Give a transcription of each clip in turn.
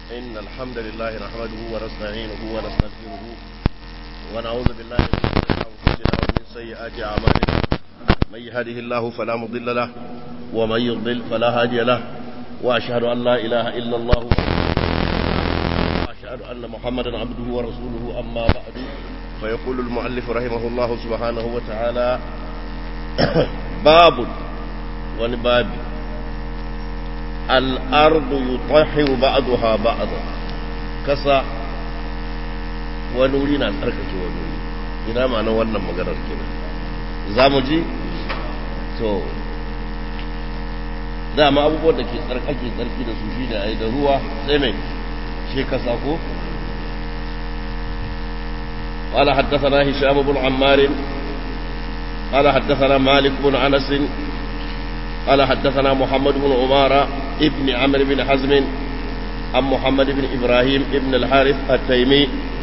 إن الحمد لله نحمده ونستعينه ونستغفره ونعوذ بالله من شرور أنفسنا ومن سيئات أعمالنا من يهده الله فلا مضل له ومن يضلل فلا هادي له وأشهد أن لا إله إلا الله وأشهد أن محمدا عبده ورسوله أما بعد فيقول المؤلف رحمه الله سبحانه وتعالى باب ونباب الأرض يطهر بعضها بعضا كسا ونورينا تركك ونوري ina ma'anar wannan maganar kenan za mu ji to dama abubuwan da ke tsarkake tsarki da su shi da ai da ruwa sai mai shi kasa ko قال حدثنا هشام بن عمار قال حدثنا مالك بن انس قال حدثنا محمد بن عمارة ابن عمرو بن حزم عن محمد بن إبراهيم ابن الحارث التيمي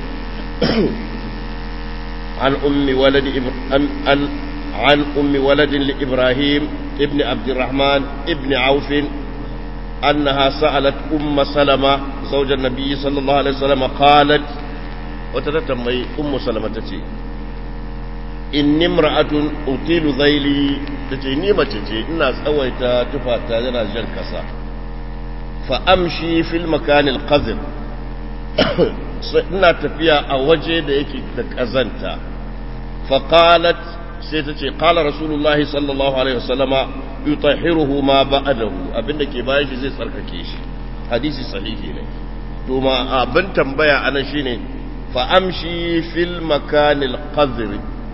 عن أم ولد عن, عن, عن أم ولد لإبراهيم ابن عبد الرحمن ابن عوف أنها سألت أم سلمة زوج النبي صلى الله عليه وسلم قالت وتتمي أم سلمة تتي in nimra'atun utilu zaili tace ni mace ce ina tsawaita tufata yana jan kasa fa amshi fil makan al qazir ina tafiya a waje da yake da kazanta fa qalat sai tace qala rasulullahi sallallahu alaihi wasallama yutahhiruhu ma ba'dahu abinda ke bayan shi zai tsarkake shi hadisi sahihi ne to ma abin tambaya anan shine fa amshi fil makan al qazir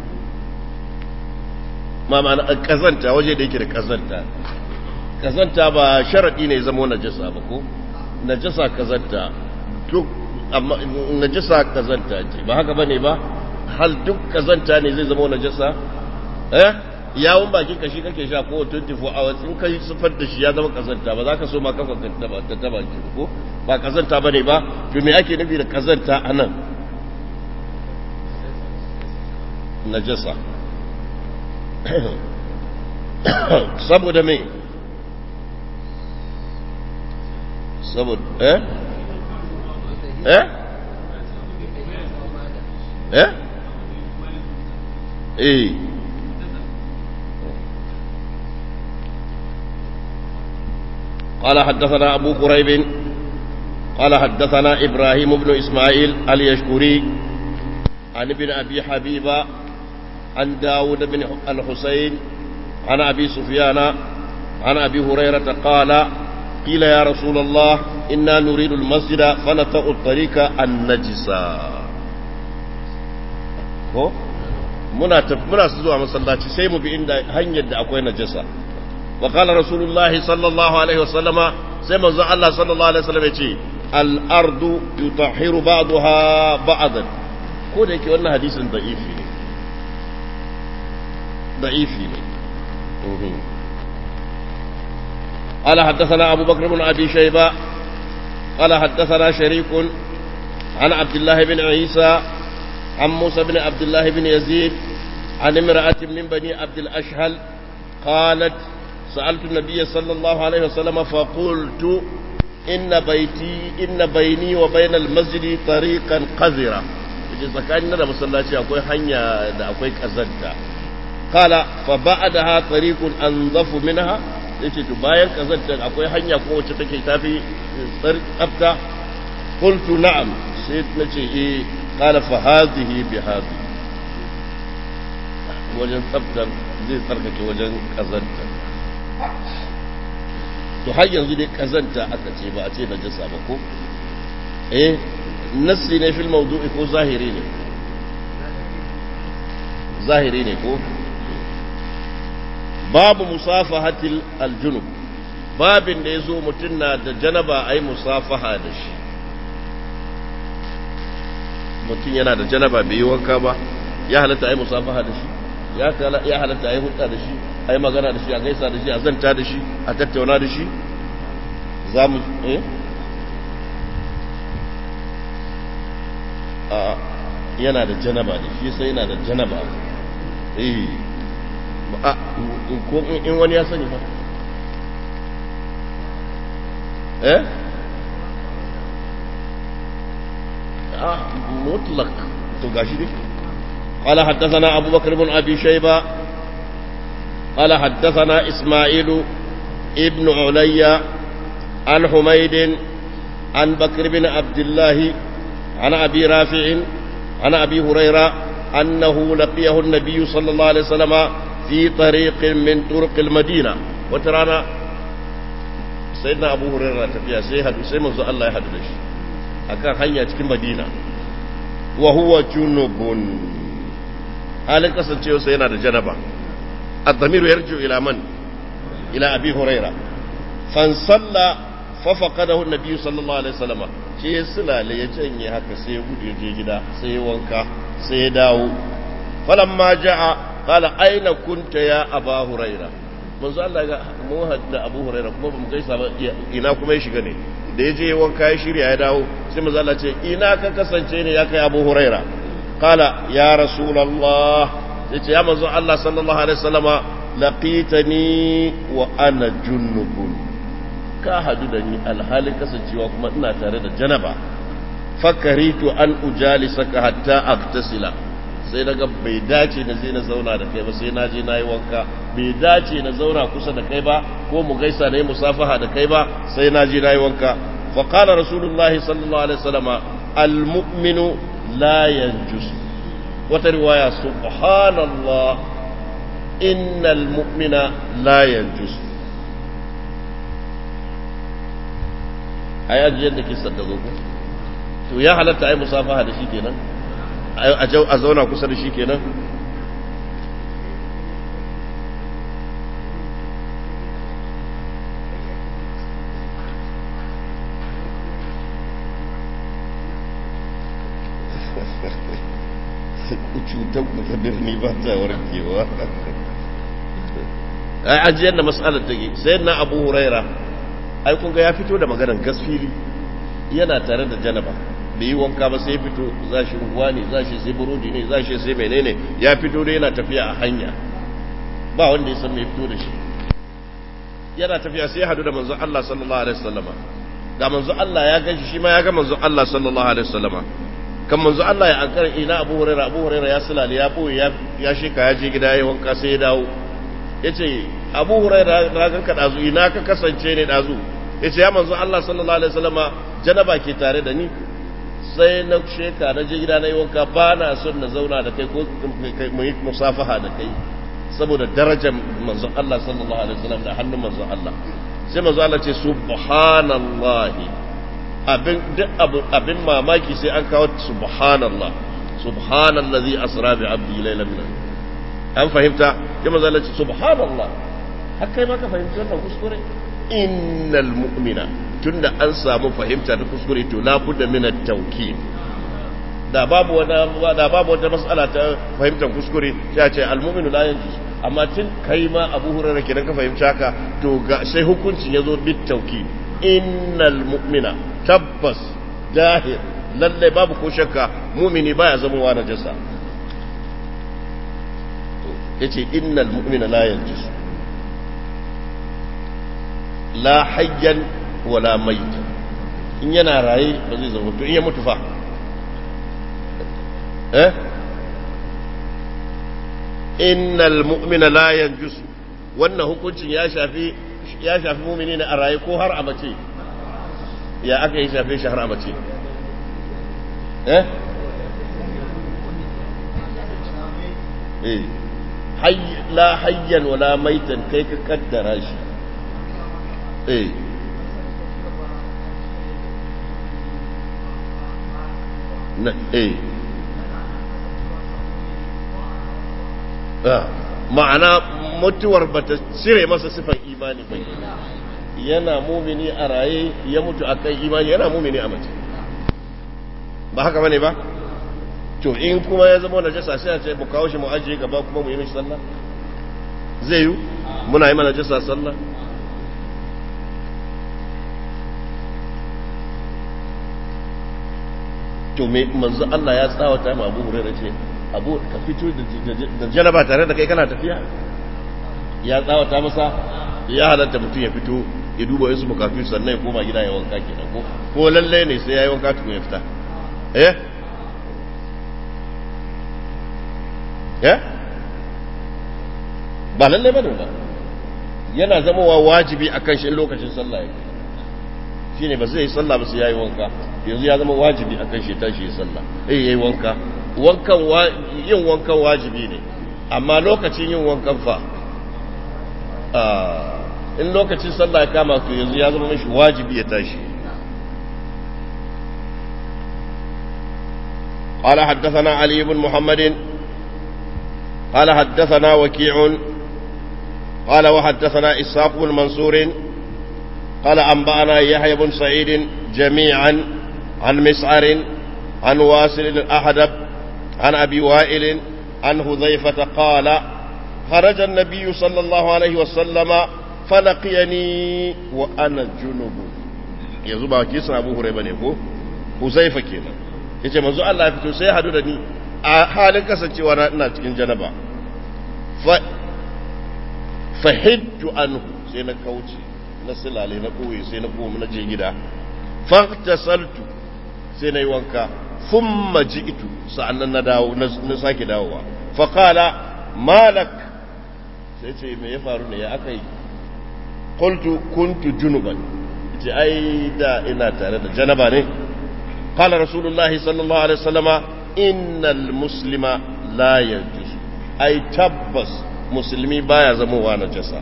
ma ma'ana kazanta waje da yake da kazanta kazanta ba sharadi ne zama najasa ba ko najasa kazanta duk amma najasa kazanta ce ba haka bane ba hal duk kazanta ne zai zama najasa eh yawon bakin kashi kake sha ko 24 hours in kai sufar da shi ya zama kazanta ba za ka so ma kafa ka taba ta taba ki ko ba kazanta bane ba to me ake nufi da kazanta anan najasa saboda me saboda eh eh eh eh قال حدثنا أبو قريب قال حدثنا إبراهيم بن إسماعيل اليشكري عن ابن أبي حبيبة عن داود بن الحسين عن أبي سفيان عن أبي هريرة قال قيل يا رسول الله إنا نريد المسجد فنطأ الطريق النجسا ko muna muna zuwa masallaci sai mu bi inda hanyar da akwai najasa wa qala rasulullahi sallallahu alaihi wasallama sai manzo Allah sallallahu alaihi wasallam yace al ardu yutahhiru ba'daha ba'dan ko da yake wannan hadisin da'ifi ne ضعيف قال حدثنا أبو بكر بن أبي شيبة قال حدثنا شريك عن عبد الله بن عيسى عن موسى بن عبد الله بن يزيد عن امرأة من بني عبد الأشهل قالت سألت النبي صلى الله عليه وسلم فقلت إن بيتي إن بيني وبين المسجد طريقا قذرة tsakanin da masallaci akwai hanya da akwai kazanta kala fa ba'daha tariqun anzafu minha yace to bayan kazantar akwai hanya ko wacce take tafi tsafta qultu na'am sai nace eh kala fa hadhihi bi hadhihi wajen tsaftar zai tsarkake wajen kazanta to har yanzu dai kazanta aka ce ba a ce najasa ba ko eh nassi ne fil mawdu'i ko zahiri ne zahiri ne ko babu musafahatil aljunub babin da ya zo mutum na da janaba a yi musafaha da shi mutum yana da janaba bai yi wanka ba ya halatta a yi musafaha da shi ya halatta a yi hudda da shi a yi magana da shi a gaisa da shi a zanta da shi a tattauna da shi za mu eh a yana da janaba da shi sai yana da janaba eh ko in wani ya sani ba eh a mutlaq to gashi dai قال حدثنا أبو بكر بن أبي شيبة قال حدثنا إسماعيل ابن علي عن حميد عن بكر بن عبد الله عن أبي رافع عن أبي هريرة أنه لقيه النبي صلى الله عليه وسلم في طريق من طرق المدينة وترانا سيدنا أبو هريرة تفيا سيهد سيمز الله يهد لش أكان هيا تكي مدينة وهو جنوب halin kasancewa sai yana da janaba الضمير يرجع إلى من إلى أبي هريرة فانصلى ففقده النبي صلى الله عليه وسلم shi ya sulale ya canye haka sai ya gudu ya je gida sai ya wanka sai ya dawo falamma ja'a qala aina kunta ya aba huraira manzo Allah ga mu hadda abu huraira kuma bamu gaisa ba ina kuma ya shiga ne da ya je ya wanka ya shirya ya dawo sai manzo Allah ce ina ka kasance ne ya kai abu huraira qala ya rasulullah sai ce ya manzo Allah sallallahu alaihi wasallama laqitani wa ana junnubun ka hadu da ni alhalin kasancewa kuma ina tare da janaba fakaritu an ujalisaka hatta aktasila sai daga bai dace na zai na zauna da kai ba sai na je na yi wanka bai dace na zauna kusa da kai ba ko mu gaisa na yi musafaha da kai ba sai na je na yi wanka faƙala rasulullahi sallallahu alaihi wasallama almu'minu la yanjus wata riwaya subhanallah innal mu'mina la yanjus a yaji yadda kisan da zo to ya halatta ai musafaha da shi kenan a zauna kusa da shi kenan cutar kuka birni ba ta warkewa ai ajiyar da matsalar take sai na abu huraira ai kun ga ya fito da maganar gasfili yana tare da janaba bai yi wanka ba sai fito za shi unguwa ne za shi sai burodi ne za shi sai menene ya fito da yana tafiya a hanya ba wanda ya san mai fito da shi yana tafiya sai ya hadu da manzon Allah sallallahu alaihi wasallama ga manzon Allah ya ganshi shi ma ya ga manzon Allah sallallahu alaihi wasallama kan manzon Allah ya ankara ina Abu Hurairah Abu Hurairah ya sulale ya boye ya ya shika ya je gida ya wanka sai ya dawo yace Abu Hurairah na ganka dazu ina ka kasance ne dazu yace ya manzon Allah sallallahu alaihi wasallama janaba ke tare da ni sai na sheka na je gida na yi wanka ba na son na zauna da kai ko mu yi musafaha da kai saboda darajar manzon Allah sallallahu alaihi wasallam da hannun manzon Allah sai manzon Allah ce subhanallahi abin duk abin mamaki sai an kawo subhanallah subhanallazi asra bi abdi laylan min an fahimta sai manzon Allah ce subhanallah har kai ma ka fahimci wannan kuskure innal mu'mina tunda an samu fahimta ta kuskure to la budda min at-tawkid da babu wata da babu wata mas'ala ta fahimtar kuskure sai a ce al-mu'minu la yanjus amma tun kai ma Abu Hurairah kenan ka fahimci haka to ga sai hukuncin yazo bit tawkid innal mu'mina tabbas dahir lalle babu ko shakka mu'mini baya zama wa najasa yace innal mu'mina la yanjus la hayyan wala maita in yana raye ba zai zama to in ya mutu fa eh innal mu'mina la yanjus wannan hukuncin ya shafi ya shafi mu'mini ne a raye ko har a mace ya aka yi shafe shi har a mace eh eh hayy la hayyan wala maitan kai ka kaddara shi eh na eh ma'ana mutuwar bata cire masa sifan imani bai yana mumini a raye ya mutu a kan imani yana mumini a mace ba haka bane ba to in kuma ya zama najasa sai a ce mu kawo shi mu ajiye gaba kuma mu yi mishi sallah zai yi muna yi mana najasa sallah to me manzo Allah ya tsawata ma Abu Hurairah ce Abu ka fito da janaba tare da kai kana tafiya ya tsawata masa ya halatta mutum ya fito ya duba wasu bukatu sannan ya koma gida ya wanka kenan ko ko lalle ne sai ya yi wanka tukun ya fita eh ya ba lalle ba ba yana zamowa wajibi a kan shi lokacin sallah ya shi ne ba zai yi sallah ba sai ya yi wanka yanzu ya zama wajibi a kan shi tashi yi sallah eh ya yi wanka yin wankan wajibi ne amma lokacin yin wankan fa in lokacin sallah ya kama to yanzu ya zama mashi wajibi ya tashi قال حدثنا علي بن محمد قال حدثنا وكيع قال وحدثنا إسحاق بن منصور قال أنبأنا يحيى بن سعيد جميعا عن مسعر عن واسل الأحدب عن أبي وائل عن حذيفة قال خرج النبي صلى الله عليه وسلم فلقيني وأنا جنب يزوبا كيسا أبو هريرة نيكو حذيفة كينا yace manzo Allah ya fito sai ya hadu da ni a halin kasancewa na ina cikin janaba fa fahidtu anhu sai na kauce na silale na koyi sai na koma na je gida fahtasaltu sai na yi wanka thumma ji'tu sa'annan na dawo na sake dawowa fa qala malak sai ce me ya faru ne ya akai qultu kuntu junuban ce ai da ina tare da janaba ne قال رسول الله صلى الله عليه وسلم إن المسلم لا ينجس أي تبس مسلمي بايا زموا نجسا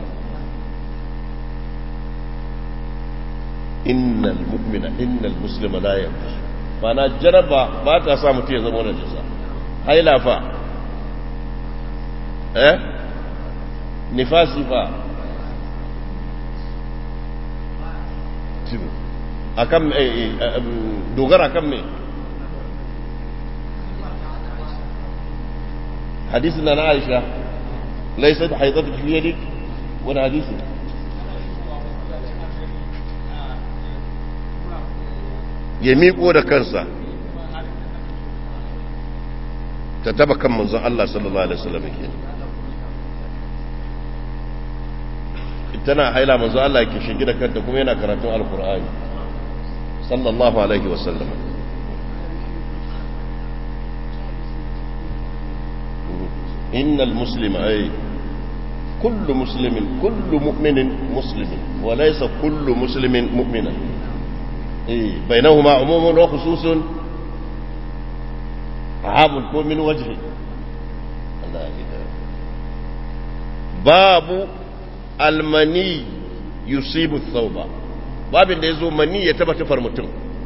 إن المؤمن إن المسلم لا ينجس فأنا جرب باتا سامتي زموا نجسا هاي لا فا eh nifasi fa akan dogara kan me hadisin na na aisha laisa da haizatu fi yadik wani hadisi ya miƙo da kansa ta taba kan manzon Allah sallallahu alaihi wasallam ke tana haila manzon Allah ke shigi da kanta kuma yana karatun alkur'ani sallallahu alaihi wasallam innal muslima ay kullu muslimin kullu mu'minin muslimin wa laysa kullu muslimin mu'minan eh bainahuma umumun wa khususun عام ko min wajhi Allah ya babu almani yusibu thawba babin da yazo mani ya taba tufar mutum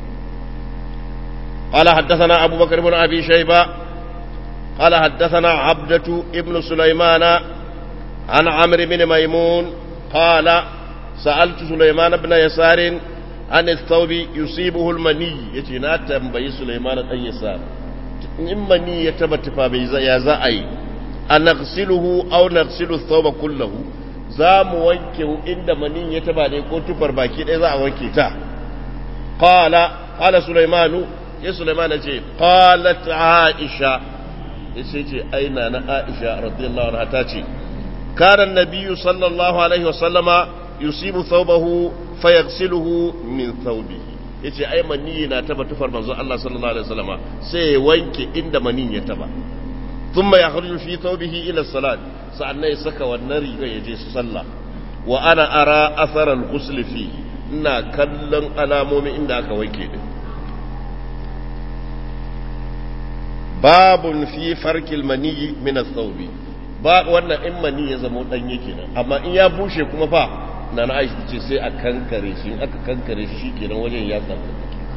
قال حدثنا أبو بكر بن أبي شيبة قال حدثنا عبدة ابن سليمان عن عمرو بن ميمون قال سألت سليمان بن يسار عن الثوب يصيبه المني يتنا تنبي سليمان بن يسار in mani ya taba tufa bai ya za a yi a naqsiluhu aw naqsilu thawba kullahu za mu wanke inda mani ya taba ne ko tufar baki ɗaya za a wanke ta qala qala sulaimanu ya sulaiman ya ce qalat aisha ya ce ce aina na aisha radiyallahu anha ta ce kana annabiyyu sallallahu alaihi wasallama yusibu thawbahu fayaghsiluhu min thawbihi ya ce ai maniyi na taba tufar manzo Allah sallallahu alaihi wasallama sai ya wanke inda maniyin ya taba thumma yakhruju fi thawbihi ila salat sa'annan ya saka wannan riga ya je su sallah wa ana ara athara al-ghusl fi ina kallon alamomin inda aka wanke din babun fi farkil maniyi min ath-thawbi ba wannan in mani ya zama danye kenan amma in ya bushe kuma fa na na aisha ce sai a kankare shi in aka kankare shi kenan wajen ya tsaka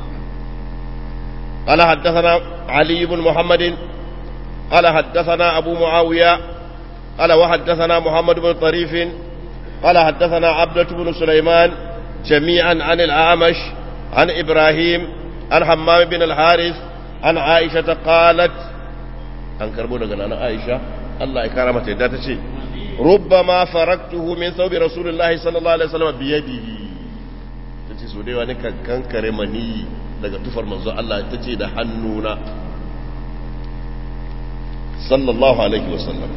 قال حدثنا علي بن محمد قال حدثنا أبو معاوية قال وحدثنا محمد بن طريف قال حدثنا عبدة بن سليمان جميعا عن الأعمش عن إبراهيم عن حمام بن الحارث عن عائشة قالت عن كربونة عن عائشة الله إكرامته داتشي ربما فرقته من ثوب رسول الله صلى الله عليه وسلم بيده tace so dai wani kan kankare mani daga tufar manzo Allah tace da hannuna sallallahu alaihi wasallam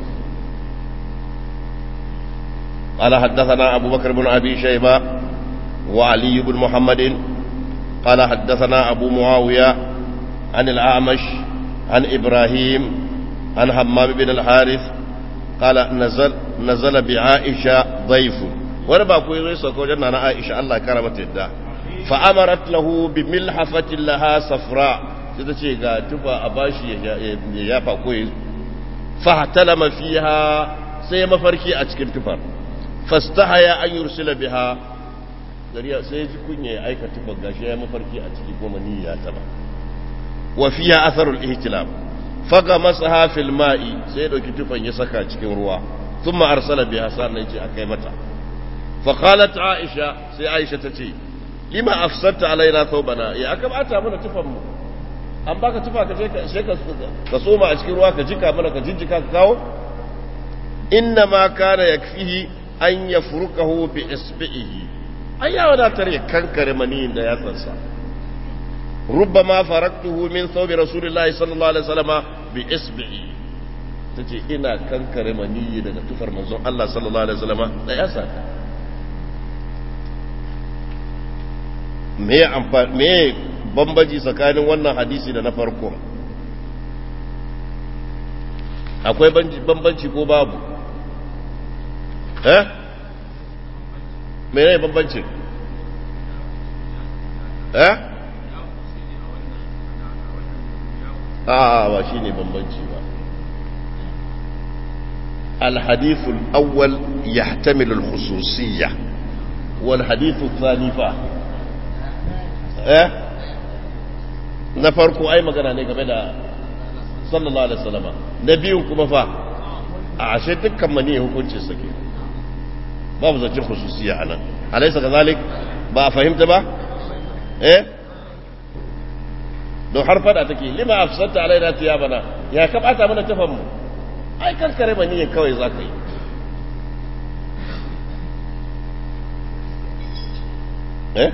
قال حدثنا أبو بكر بن أبي شيبة وعلي بن محمد قال حدثنا أبو معاوية عن الأعمش عن إبراهيم عن همام بن الحارث قال نزل نزل بعائشة ضيف wani ba ku zai sauka wajen nana Aisha Allah ya kara mata yadda fa amarat lahu bi milhafatin laha safra sai ta ce ga tufa a bashi ya yafa ko ya fa talama fiha sai mafarki a cikin tufar fastahaya an yursila biha dariya sai ji kunya ya aika tufar gashi ya mafarki a ciki kuma ni ya taba wa fiha atharul ihtilam faga masaha fil ma'i sai dauki tufan ya saka cikin ruwa thumma arsala biha sannan ce akai mata fa qalat aisha sai aisha tace lima afsadta alaina thawbana ya aka bata mana tufan mu an baka tufa ka je ka sai ka ka soma a cikin ruwa ka jika mana ka jinjika ka kawo inna ma kana yakfihi an yafrukahu bi isbihi ai ya wadatar ya kankare maniyin da yatsansa ربما فرقته من ثوب رسول الله صلى الله عليه وسلم بإصبعي tace ina kankare maniyi daga tufar manzon Allah sallallahu alaihi wasallam da ya saka me amfani me bambaji tsakanin wannan hadisi da na farko akwai bambanci ko babu eh me ne bambanci eh a ba shi ne bambanci ba الحديث الأول يحتمل الخصوصية والحديث الثاني فا eh na farko ai magana ne game da sallallahu alaihi wasallama na biyun kuma fa a ashe dukkan mani hukunci sake babu zancen khususiyya anan alaysa kazalik ba a fahimta ba eh don har fada take lima afsanta alaina tiyabana ya ka bata mana tafan mu ai kan kare ba niyyar kawai za ka yi eh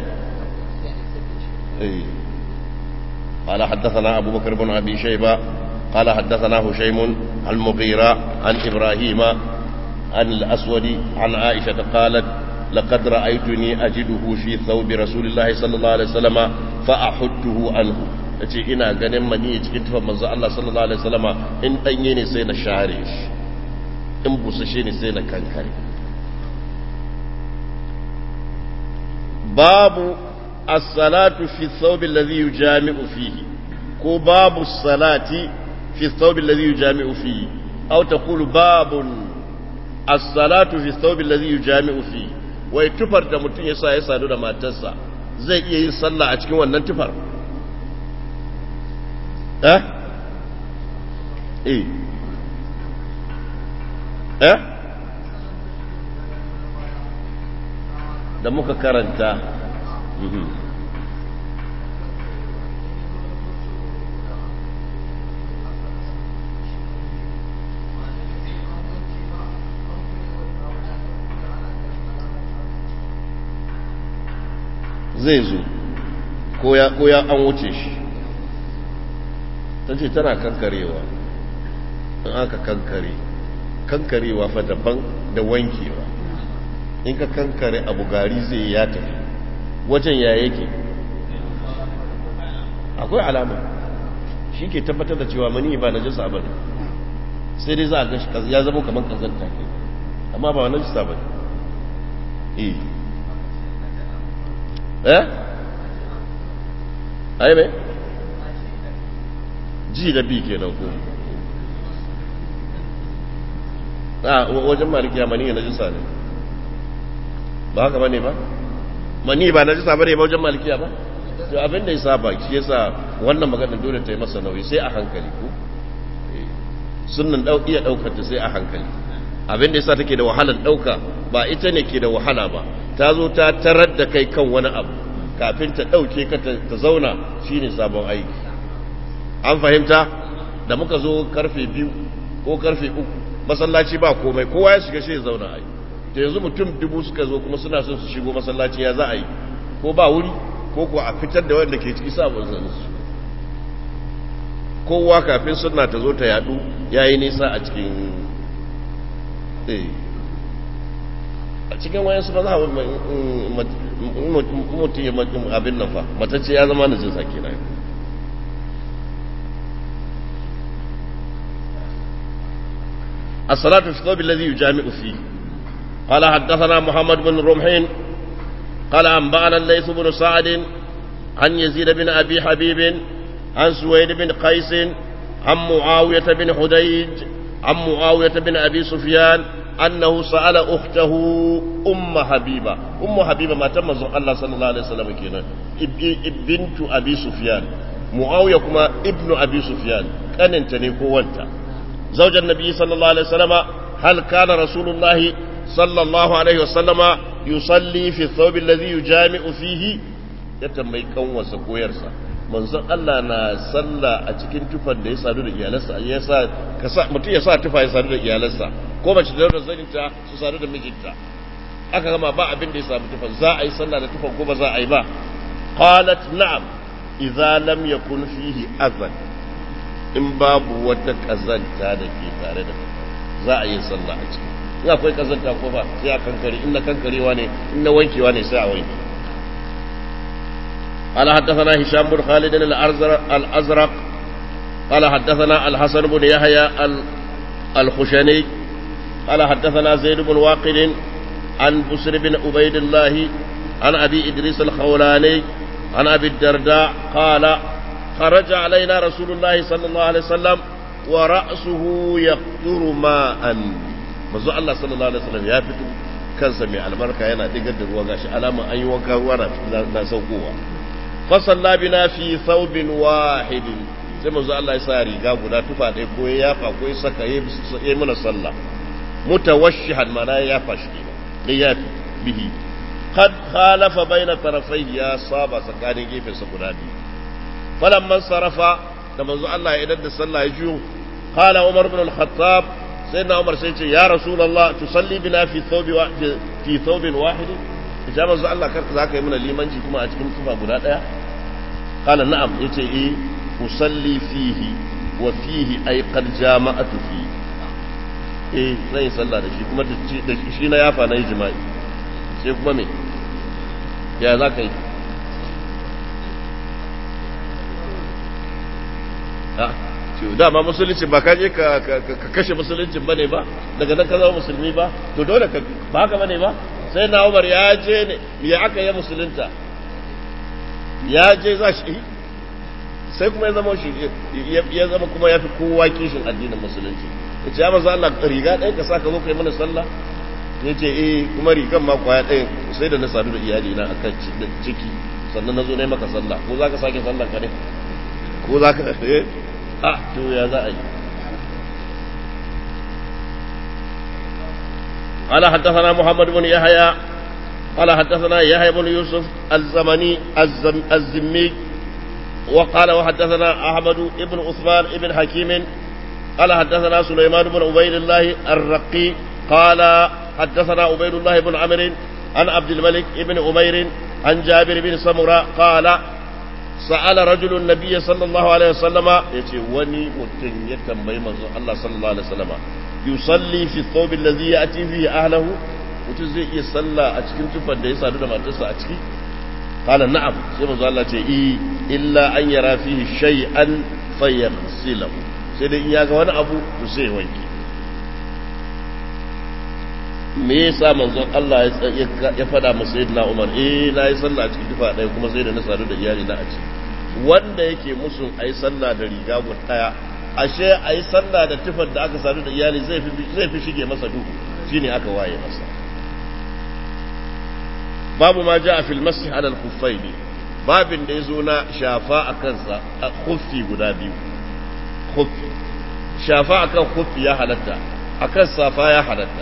eh قال حدثنا أبو بكر بن أبي شيبة قال حدثنا هشيم عن مغيرة عن إبراهيم عن الأسود عن عائشة قالت لقد رأيتني أجده في ثوب رسول الله صلى الله عليه وسلم فأحده عنه yace ina ganin mani cikin tufan manzo Allah sallallahu alaihi wasallama in danye ne sai na share shi in busashe ne sai na kankare babu as-salatu fi thawb alladhi yujami'u fihi ko babu as-salati fi thawb alladhi yujami'u fihi aw taqulu babun as-salatu fi thawb alladhi yujami'u fihi wai tufar da mutum ya sa ya sadu da matarsa zai iya yin sallah a cikin wannan tufar eh eh eh da muka karanta zai zo ko ya an wuce shi ta ce tana kankarewa in aka kankare kankarewa fa daban da wankewa in ka kankare abu gari zai ya tafi wajen ya yake akwai alama shi ke tabbatar da cewa mani ba na jisa ba ne sai dai za a gashi ya zama kamar kazanta ke amma ba na jisa ba ne eh eh ai mai ji da bi kenan ko a wajen malikiya mani na jisa ne ba haka bane ba mani ba na jisa bane ba wajen malikiya ba to abin da yasa ba shi yasa wannan magana dole ta yi masa nauyi sai a hankali ko sunnan dau iya daukar ta sai a hankali abin da yasa take da wahalar dauka ba ita ne ke da wahala ba ta zo ta tarar da kai kan wani abu kafin ta dauke ka ta zauna shine sabon aiki an fahimta da muka zo karfe biyu ko karfe uku masallaci ba komai kowa ya shiga shi ya zauna a yi da yanzu mutum dubu suka zo kuma suna son su shigo masallaci ya za a yi ko ba wuri ko ko a fitar da wanda ke ciki sabon zansu kowa kafin suna ta zo ta yadu ya yi nisa a cikin a cikin wayan su maza mutum ya abin nan fa matacce ya zama na jinsa kenan الصلاة في الثوب الذي يجامع فيه قال حدثنا محمد بن رمحين قال أنبأنا الليث بن سعد عن يزيد بن أبي حبيب عن سويد بن قيس عن معاوية بن حديج عن معاوية بن أبي سفيان أنه سأل أخته أم حبيبة أم حبيبة ما تم الله صلى الله عليه وسلم كنا بنت أبي سفيان معاوية كما ابن أبي سفيان كان انتني قوانتا زوج النبي صلى الله عليه وسلم هل كان رسول الله صلى الله عليه وسلم يصلي في الثوب الذي يجامع فيه يتمي كون وسكويرسا manzon Allah na sallah a cikin tufan da ya sadu da iyalansa ya sa ka sa mutum ya sa tufa ya sadu da iyalansa ko mace da da zaninta su sadu da mijinta aka gama ba abin da ya samu tufan za a yi sallah da tufan ko ba za a yi ba qalat na'am idza lam yakun fihi azan in babu wata kazanta da ke tare da za a yi sallah a ciki in akwai kazanta ko ba sai a kankare in na kankarewa ne in na wankewa ne sai a wanke قال حدثنا هشام بن خالد الأزرق قال حدثنا الحسن بن يحيى الخشني قال حدثنا زيد بن واقد عن بسر بن عبيد الله عن أبي إدريس الخولاني عن أبي الدرداء قال خرج علينا رسول الله صلى الله عليه وسلم ورأسه يقطر ماء manzo Allah sallallahu alaihi wasallam ya fito kansa mai albarka yana digar da ruwa gashi alama an yi wanka ruwa na saukowa fa salla bina fi thawbin wahidin sai manzo Allah ya sa riga guda tufa ɗaya ko ya yafa ko ya saka ya mana sallah mutawashshihan mana ya yafa shi ne ya yafi bihi qad khalafa baina tarafai ya saba tsakanin gefensa guda biyu falamman sarafa da manzo Allah ya idan da sallah ya jiyo qala umar ibn al-khattab sayyidina umar sai ce ya rasulullah tusalli bina fi thawbi wa fi thawbin wahid ya manzo Allah kar za ka yi mana limanci kuma a cikin tufa guda daya qala na'am yace eh usalli fihi wa fihi ay qad jama'atu fi eh zan yi sallah da shi kuma da shi na yafa na yi jima'i sai kuma me ya za ka yi dama musulunci ba ka je ka kashe musulunci bane ba daga nan ka zama musulmi ba to dole ka ba haka bane ba sai na umar ya je ne ya aka yi musulunta ya je za shi sai kuma ya zama shi ya zama kuma ya fi kowa kishin addinin musulunci ya ce ya maza Allah riga ɗaya ka sa ka zo ka yi mana sallah ya ce eh kuma rigan ma kwaya ɗaya sai da na sadu da iyali na akan ciki sannan na zo na yi maka sallah ko za ka sake sallan ka ne ko za ka eh a to ya za a yi قال حدثنا محمد بن يحيى قال حدثنا يحيى بن يوسف الزمني الزم الزمي وقال وحدثنا أحمد بن عثمان بن حكيم قال حدثنا سليمان بن عبيد الله الرقي قال حدثنا عبيد الله بن عمرو عن عبد الملك بن أمير عن جابر بن سمرة قال سأل رجل النبي صلى الله عليه وسلم يتي وني متن يتنبي منظر الله صلى الله عليه وسلم يصلي في الثوب الذي يأتي فيه أهله mutum zai iya sallah a cikin tufar da ya sadu da matarsa a ciki qala na'am sai manzo Allah ce i illa an yara fihi shay'an fayaghsilahu sai dai in ya ga wani abu to sai wanke me yasa manzon Allah ya fada masa sayyidina Umar eh na yi sallah a cikin tufa ɗaya kuma sai da na sadu da iyali na a ciki wanda yake musun ayi sallah da riga guda ɗaya ashe ayi sallah da tufar da aka sadu da iyali zai fi zai fi shige masa duhu shine aka waye masa babu ma ja'a fil masih ala al-khuffayn babin da yazo na shafa akan sa khuffi guda biyu khuffi shafa akan khuffi ya halatta akan safa ya halatta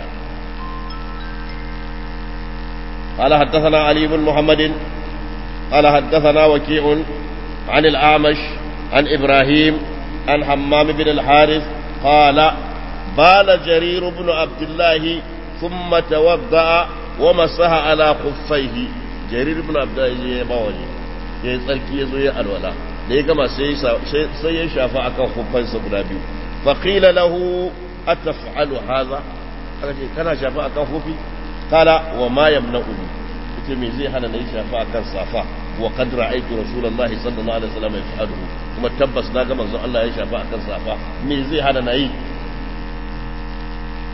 قال حدثنا علي بن محمد قال حدثنا وكيع عن الأعمش عن إبراهيم عن حمام بن الحارث قال بال جرير بن عبد الله ثم توضأ ومسح على خفيه جرير بن عبد الله يا باوجي ya tsarki ya zo ya alwala da ya gama sai ya shafa akan hufansa guda biyu faƙila lahu ataf'alu haza aka ce kana shafa akan hufi kala wa ma yamna'uni ita me zai hana na yi shafa akan safa wa qad ra'aytu rasulullahi sallallahu alaihi wasallam yaf'aluhu kuma tabbas na ga manzon Allah ya shafa akan safa me zai hana na yi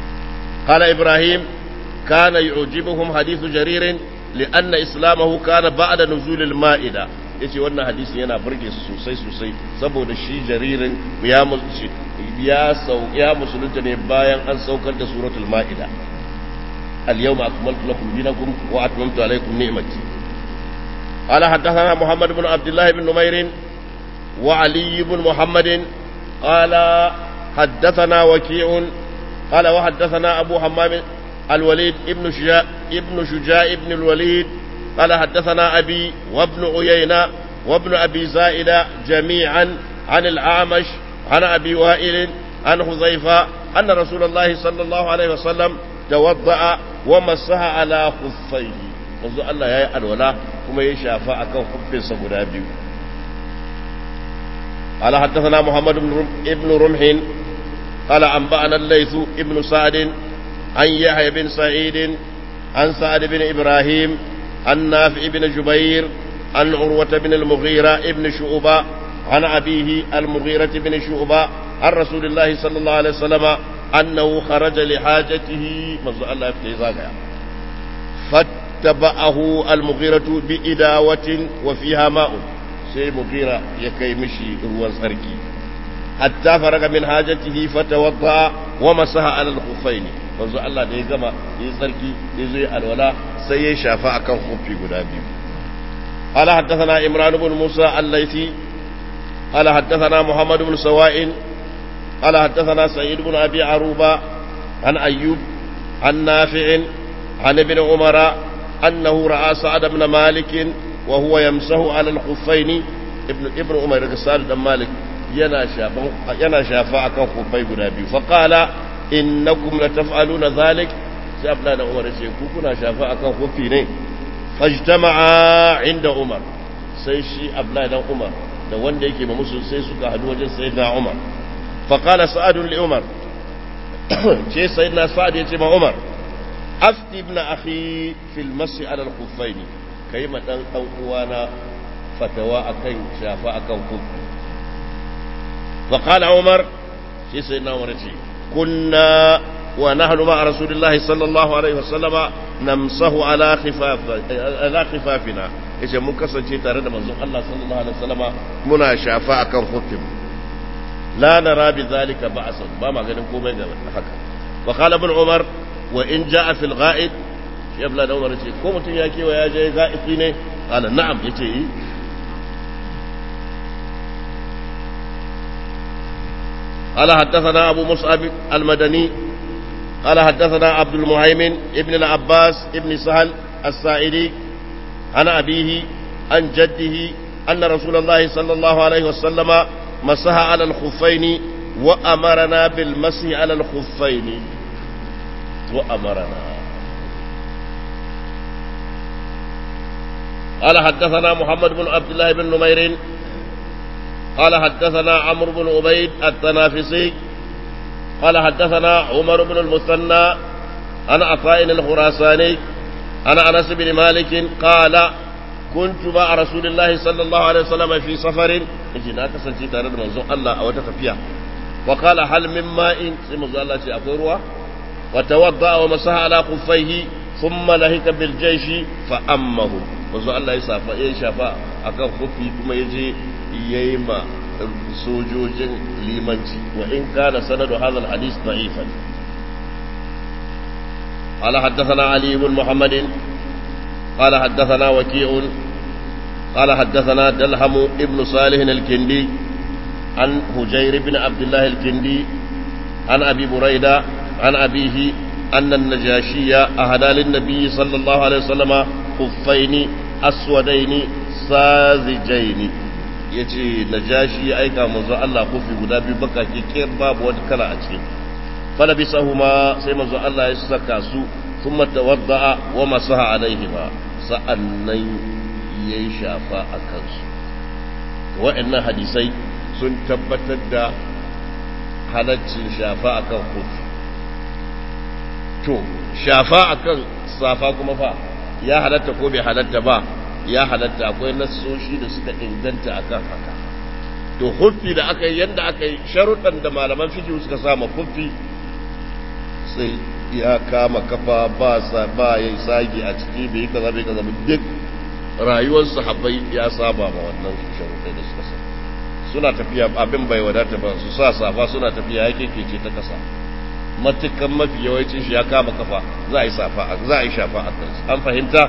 قال إبراهيم كان يعجبهم حديث جرير لأن إسلامه كان بعد نزول المائدة yace wannan hadisi yana burge su sosai sosai saboda shi jaririn ya ya sau ya musulunta ne bayan an saukar da suratul ma'ida al-yawma akmaltu lakum dinakum wa atmamtu alaykum ni'mati qala haddathana muhammad ibn abdullah ibn numair wa ali ibn muhammad qala haddathana waki'un qala wa haddathana abu hammam الوليد ابن شجاع ابن شجاع ابن الوليد قال حدثنا أبي وابن عيينة وابن أبي زائدة جميعا عن الأعمش عن أبي وائل عن حذيفة أن رسول الله صلى الله عليه وسلم توضأ ومسح على خفيه منذ الله يا الولا كما يشافى أكون خف سبنا بيو قال حدثنا محمد بن رمح قال أنبأنا الليث ابن سعد عن يحيى بن سعيد عن سعد بن إبراهيم عن نافع بن جبير عن عروة بن المغيرة ابن شعبة عن أبيه المغيرة بن شعبة عن رسول الله صلى الله عليه وسلم أنه خرج لحاجته مزو الله يفتح فاتبعه المغيرة بإداوة وفيها ماء سي مغيرة يكي مشي هو سركي حتى فرغ من حاجته فتوضأ ومسح على الخفين manzo Allah da ya gama ya yi tsarki ya zo ya alwala sai ya shafa akan kofi guda biyu قال حدثنا إمران بن موسى الليثي قال حدثنا محمد بن سواء قال حدثنا سعيد بن أبي عروبة عن أيوب عن نافع عن ابن عمر أنه رأى سعد بن مالك وهو يمسه على الخفين ابن ابن عمر سعد بن مالك yana shafa yana shafa akan kufai guda biyu fa qala innakum lataf'aluna zalik sai abdullahi da umar ce ku kuna shafa akan kufi ne fajtama'a inda umar sai shi abdullahi dan umar da wanda yake ma musu sai suka hadu wajen sayyidina umar fa qala sa'ad li umar ce sayyidina sa'ad ya ce ma umar afti ibn akhi fil masi ala al-khuffain kai ma dan dan uwana fatawa akan shafa akan kufi فقال عمر في سيدنا عمر كنا ونحن مع رسول الله صلى الله عليه وسلم نمسه على خفاف على خفافنا yace mun kasance tare da manzon Allah sallallahu alaihi wasallama muna shafa akan hukum la nara bi zalika ba'san ba ma ganin komai ga haka wa qala ibn umar wa in jaa fil ghaid shi abla da umar ce ko mutun ya kewa ya je ga'iti ne qala na'am yace yi قال حدثنا أبو مصعب المدني قال حدثنا عبد المهيمن ابن العباس ابن سهل السائدي عن أبيه عن جده أن رسول الله صلى الله عليه وسلم مسح على الخفين وأمرنا بالمسح على الخفين وأمرنا قال حدثنا محمد بن عبد الله بن نمير قال حدثنا عمرو بن عبيد التنافسي قال حدثنا عمر بن المثنى عن عطاء الخراساني عن انس بن مالك قال كنت مع رسول الله صلى الله عليه وسلم في سفر جنا كسنتي tare da manzon Allah a wata tafiya وقال هل من ماء sai manzon Allah ce akwai ruwa وتوضأ ومسح على خفيه ثم لهك بالجيش فأمه manzon Allah ya safa ya shafa akan kufi kuma yaje yayi ma sojojin limanci wa in kana sanadu hadha alhadith da'ifan قال حدثنا علي بن محمد قال حدثنا وكيع قال حدثنا دلهم ابن صالح الكندي عن هجير بن عبد الله الكندي عن ابي بريده عن ابيه ان النجاشي اهدى للنبي صلى الله عليه وسلم خفين اسودين ساذجين yace najashi ya aika manzo Allah kofi guda biyu baka kekiyar babu wata kala a cikin falabisahuma sai manzo Allah ya saka su thumma tawadda'a wa masaha alaihima sa'annan yayi shafa a kansu wa'annan hadisai sun tabbatar da halaccin shafa akan kofi to shafa akan safa kuma fa ya halatta ko bai halatta ba ya halatta akwai nassoshi da suka inganta akan haka to huffi da aka yi yadda aka yi sharuɗan da malaman fikihu suka sama huffi sai ya kama kafa ba sa ba ya sagi a ciki bai kaza bai kaza duk rayuwar sahabbai ya saba ma wannan sharuɗai da suka sa suna tafiya abin bai wadata ba su sa safa suna tafiya yake keke ta kasa matukan mafi yawancin shi ya kama kafa za a yi safa za a yi shafa a kansu an fahimta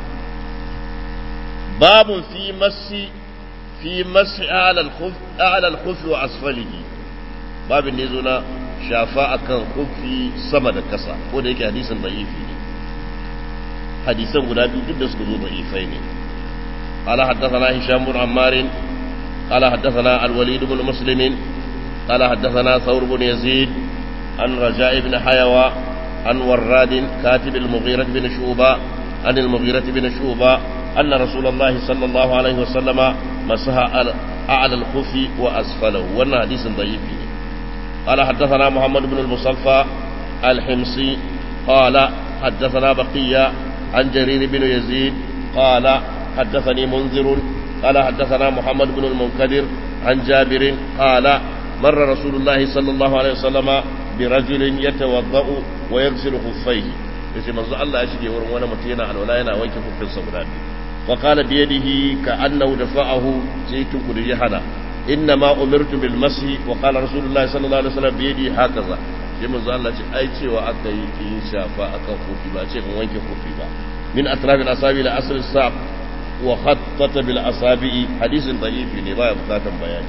babu fi masi fi masi ala al-khuf wa asfalihi babin ne zo na shafa akan kufi sama da kasa ko da yake hadisin da'ifi ne hadisan guda biyu duk da suka zo da'ifai ne قال حدثنا هشام بن عمار قال حدثنا الوليد بن مسلم قال حدثنا ثور بن يزيد عن رجاء بن حيوى عن وراد كاتب المغيرة بن شوبة عن المغيرة بن شوبة أن رسول الله صلى الله عليه وسلم مسح أعلى الخف وأسفله وأن حديث ضعيف قال حدثنا محمد بن المصفى الحمصي قال حدثنا بقية عن جرير بن يزيد قال حدثني منذر قال حدثنا محمد بن المنكدر عن جابر قال مر رسول الله صلى الله عليه وسلم برجل يتوضأ ويغسل خفيه yace manzo Allah ya shige wurin wani mutum yana alwala yana wanke hukunsa guda biyu wa qala bi yadihi ka annahu dafa'ahu sai tuku da jahana inna ma umirtu bil mashi wa qala rasulullahi sallallahu alaihi wasallam bi yadihi hakaza sai manzo Allah ce ai cewa aka yi ki shafa akan kofi ba ce in wanke kofi ba min atrafil asabi ila asl saq wa khattata bil asabi hadisin da'ifi ne baya bukatan bayani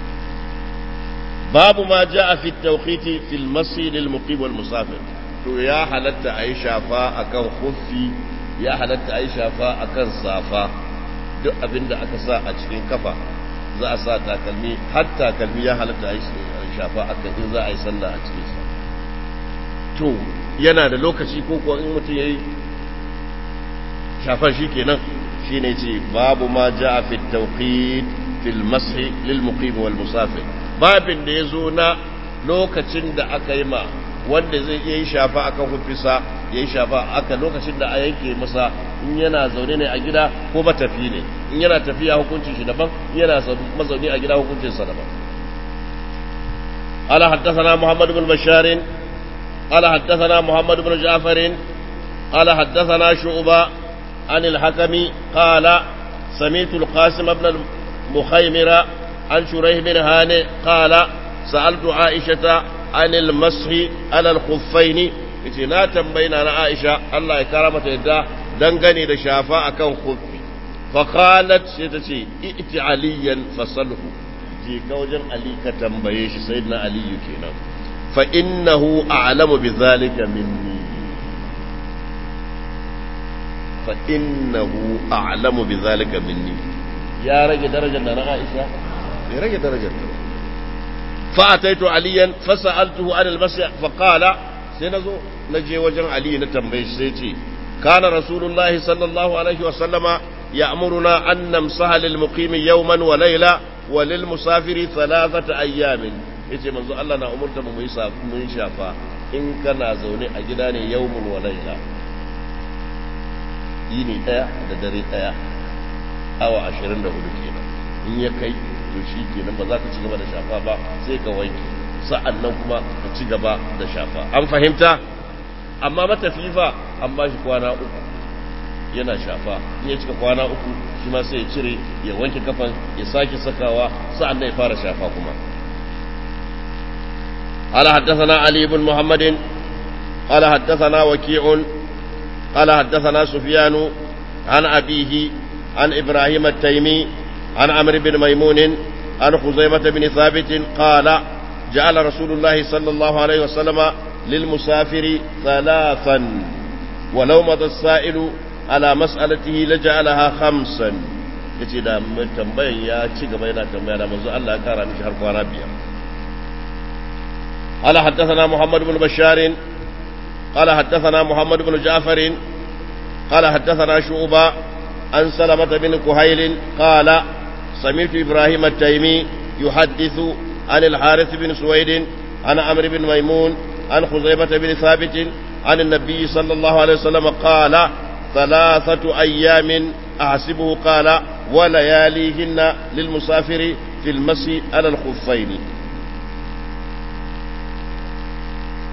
babu ma ja'a fi tawqiti fil masi lil muqim wal musafir to ya halatta ayi shafa akan kofi ya halatta ayi shafa akan safa duk abinda aka sa a cikin kafa za a sa takalmi har takalmi ya halatta ayi shafa akan in za a yi sallah a cikin sa to yana da lokaci ko kuwa in mutum yayi shafar shi kenan shi ne ce babu ma ja a fi tauqid fil mashi lil muqim wal musafir babin da ya zo na lokacin da aka yi ma wanda zai iya yi shafa akan hufisa ya yi shafa aka lokacin da a yanke masa in yana zaune ne a gida ko matafi ne in yana tafiya hukuncin shi daban in yana mazauni a gida hukuncin sa daban قال حدثنا محمد بن بشار قال حدثنا محمد بن جعفر قال حدثنا شعبة عن الحكم قال سمعت القاسم بن المخيمر عن شريح بن هاني قال سألت عائشة عن المسح على الخفين yace na tambayina na Aisha Allah ya kara mata yadda dangane da shafa akan khuffi fa qalat sai ta ce iti aliyan fasalhu je ka wajen Ali ka tambaye shi sayyidina Ali kenan fa innahu a'lamu bi zalika minni fa innahu a'lamu bi zalika minni ya rage darajar da na Aisha ya rage darajar ta fa ataitu aliyan fa sa'altuhu an al-masih fa qala sai nazo naje wajen Ali na tambaye shi sai ce kana rasulullahi sallallahu alaihi wa sallama ya'muruna an namsaha lil muqimi yawman wa layla wa lil musafiri thalathata ayyamin yace manzo Allah na umurta mu yi mun shafa in kana zaune a gida ne yawmun wa layla yini daya da dare daya awa 24 kenan in ya kai to shi kenan ba za ka ci gaba da shafa ba sai ka wanke sa'an nan kuma ka ci gaba da shafa an fahimta amma matafifa an ba shi kwana uku yana shafa in ya cika kwana uku shi ma sai ya cire ya wanke kafan ya sake sakawa sa'an nan ya fara shafa kuma قال حدثنا علي بن محمد قال حدثنا وكيع قال حدثنا سفيان عن أبيه عن إبراهيم التيمي عن عمرو بن ميمون عن خزيمة بن ثابت قال جعل رسول الله صلى الله عليه وسلم للمسافر ثلاثا ولو مضى السائل على مسألته لجعلها خمسا yace da tambayan ya ci gaba yana tambaya da manzo Allah ya kara mishi har kwana biyar قال حدثنا محمد بن بشار قال حدثنا محمد بن جعفر قال حدثنا شعبة عن سلمة بن كهيل قال سمعت إبراهيم التيمي يحدث عن الحارث بن سويد عن عمرو بن ميمون عن خزيمة بن ثابت عن النبي صلى الله عليه وسلم قال ثلاثة أيام أحسبه قال ولياليهن للمسافر في المسي على الخفين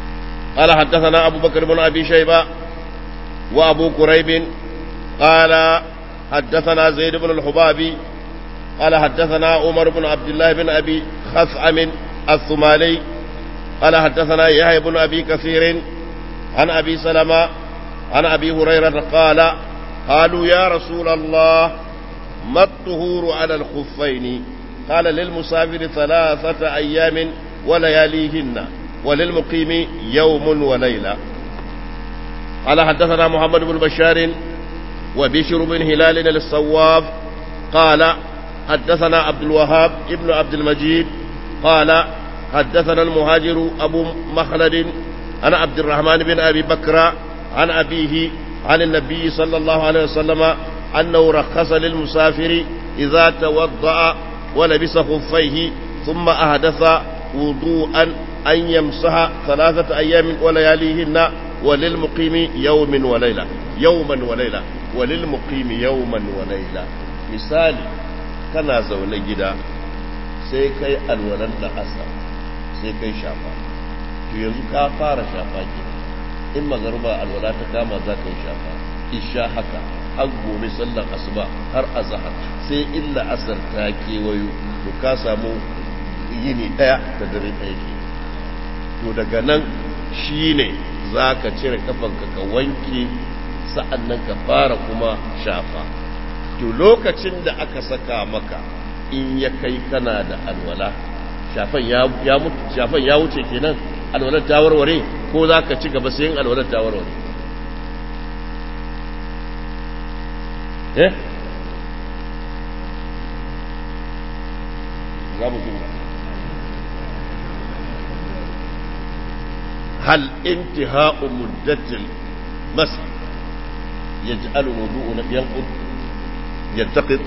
قال حدثنا أبو بكر بن أبي شيبة وأبو كريب قال حدثنا زيد بن الحبابي قال حدثنا عمر بن عبد الله بن أبي خثعم الثمالي قال حدثنا يحيى بن أبي كثير عن أبي سلمة عن أبي هريرة قال قالوا يا رسول الله ما الطهور على الخفين قال للمسافر ثلاثة أيام ولياليهن وللمقيم يوم وليلة قال حدثنا محمد بن بشار وبشر بن هلال الصواب قال حدثنا عبد الوهاب ابن عبد المجيد قال حدثنا المهاجر أبو مخلد عن عبد الرحمن بن أبي بكر عن أبيه عن النبي صلى الله عليه وسلم أنه رخص للمسافر إذا توضأ ولبس خفيه ثم أحدث وضوءا أن يمسح ثلاثة أيام ولياليهن وللمقيم يوم وليلة يوما وليلة وللمقيم يوما وليلة مثالي kana zaune gida sai kai alwalan da asa sai kai shafa to yanzu ka fara shafa ke in magaruba alwala ta kama za ka yi shafa isha haka har gobe sallar asuba har azahar sai illa asar ta kewayo to ka samu yini daya da dare daya ke to daga nan shine za ka cire kafanka ka wanke sa'an nan ka fara kuma shafa to lokacin da aka saka maka in ya kai kana da alwala shafan ya mutu shafan ya wuce kenan alwalar ta warware ko za ka ci gaba sai yin alwalar ta warware eh za mu jimla هل انتهاء مدة المسح يجعل الوضوء ينقض ينتقد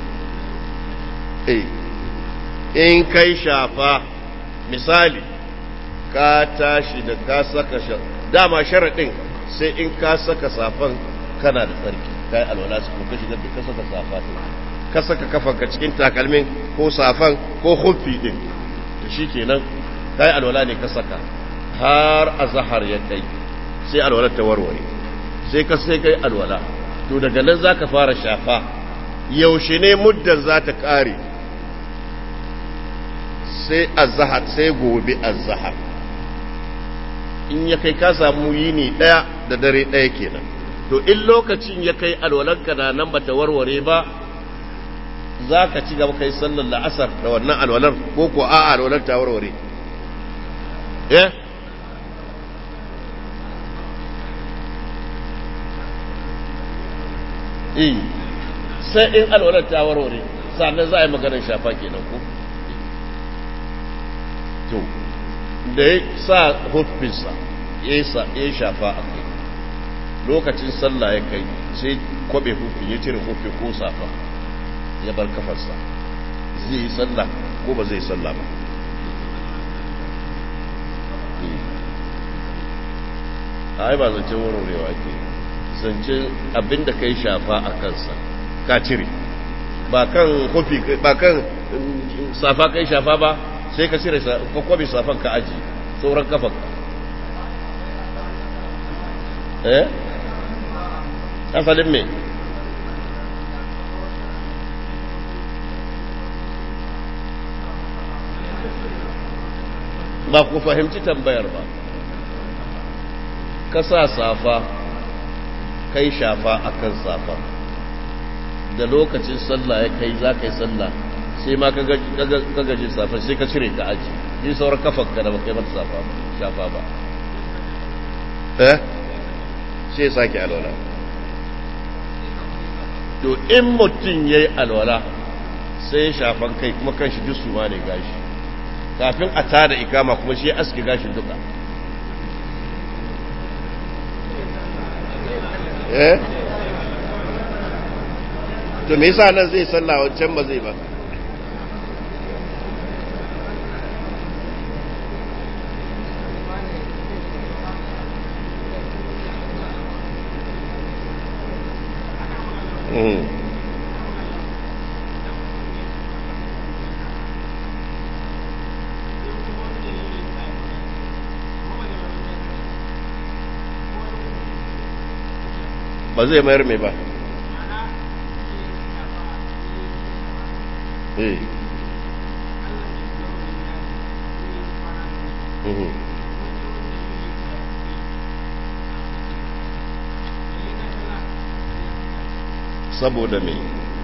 eh in kai shafa misali ka tashi da ka saka dama sharaɗin sai in ka saka safan kana da tsarki kai alwala su ko ka shiga ka saka safa ka saka kafanka cikin takalmin ko safan ko huffi din to shikenan kai alwala ne ka saka har azhar ya kai sai alwala ta warware sai ka sai kai alwala to daga nan zaka fara shafa yaushe ne muddan za ta ƙare sai azahar sai gobe azahar in ya kai ka samu yini ɗaya da dare ɗaya kenan to in lokacin ya kai alwalanka na nan bata warware ba za ka ci gaba kai sallar la'asar da wannan alwalar ko ko a alwalar ta warware eh eh sai in alwalar ta warware sannan za a yi maganar shafa kenan ko to da ya sa hufinsa ya yi shafa a kai lokacin sallah ya kai sai kwabe hufin ya cire hufin ko safa ya bar kafarsa zai yi sallah ko ba zai sallah ba a ba zance warwarewa ke zance abinda ka yi shafa a kansa ka cire ba kan hufi ba kan safa kai shafa ba sai ka cire ka kwabe safan ka aji sauran kafan eh asalin me ba ku fahimci tambayar ba ka sa safa kai shafa akan safa da lokacin sallah ya kai za ka yi sallah sai ma ka gaji safa sai ka cire ka aji yi sauran kafan ka da ba kai mata safa ba shafa ba eh sai sake alwala to in mutum ya yi alwala sai ya shafan kai kuma kan shi dusu ma ne gashi kafin a tada ikama kuma shi aski gashin duka eh to me yasa nan zai sallah wancan ba zai ba Mm. ba zai mayar mai ba eh mhm saboda me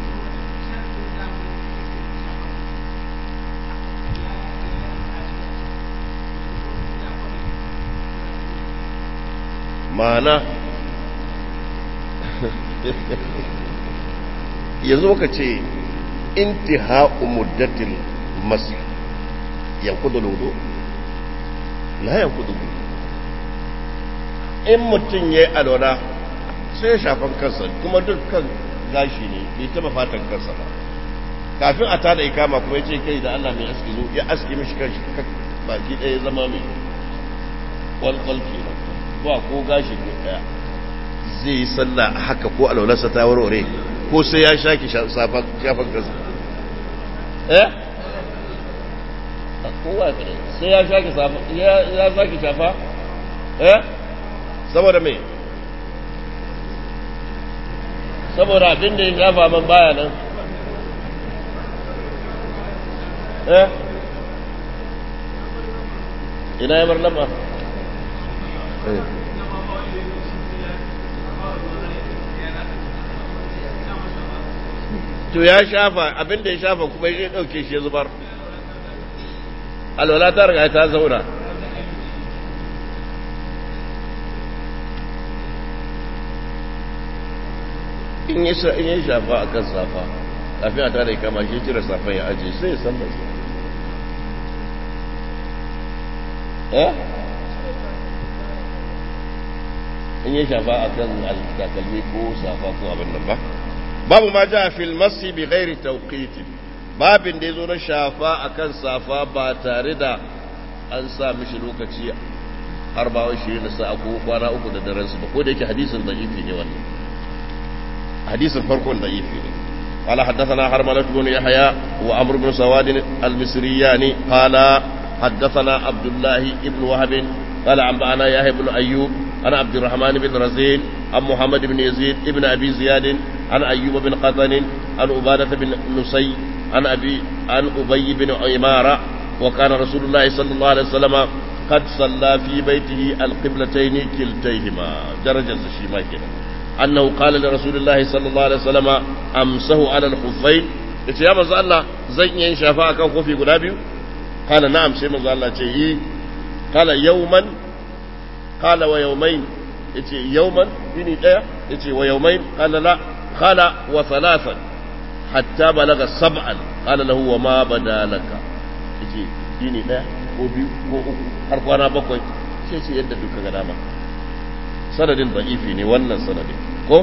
ma'ana ya zo ka ce intiha'u muddatil masih yankudu lodo la yankudu in mutum ya yi alwala sai ya shafan kansa kuma dukkan gashi ne bai taba fatan kansa ba kafin a tada ikama kuma ya ce kai da Allah mai aski zo ya aski mishi kanshi baki ɗaya zama mai kwalkwal kenan ba ko gashi ko ɗaya zai yi sallah haka ko alwalarsa ta warware ko sai ya shaki shafan kansa eh kowa sai ya shaki shafa ya shaki shafa eh saboda me saboda abin da ya shafa man baya nan eh ina ya marlama to ya shafa abin da ya shafa kuma ya ɗauke shi ya zubar alwala ta riga ta zauna in ya shafa a kan safa kafin a tare kama shi cire safan ya ajiye sai ya san da shi eh in ya shafa a kan takalmi ko safa ko abin nan ba babu ma ja fil masi bi ghairi tawqiti babin da yazo na shafa akan safa ba tare da an sa mishi lokaci har ba wai shirin da sa ko kwana uku da daren su ba ko da yake hadisin da'ifi ne wannan hadisin farkon da'ifi ne قال حدثنا حرملة بن يحيى وعمرو بن سواد المصريان قال حدثنا عبد الله بن وهب قال أنبأنا يحيى بن أيوب عن عبد الرحمن بن رزين عن محمد بن يزيد بن أبي زياد عن أيوب بن قطن عن عبادة بن نسي عن أبي عن أبي بن عمارة وكان رسول الله صلى الله عليه وسلم قد صلى في بيته القبلتين كلتيهما درجة الشيما كده أنه قال لرسول الله صلى الله عليه وسلم أمسه على الخفين yace ya manzo Allah zan iya yin shafa akan kofi guda biyu kana na'am sai manzo Allah ce yi kala yawman kala wa yawmain yace yawman yini daya yace wa yawmain kala la kala wa thalathan hatta balaga sab'an kala lahu wa ma badalaka yace yini daya ko biyu ko uku har kwana bakwai sai ce yadda duka ga dama sanadin da'ifi ne wannan sanadin ko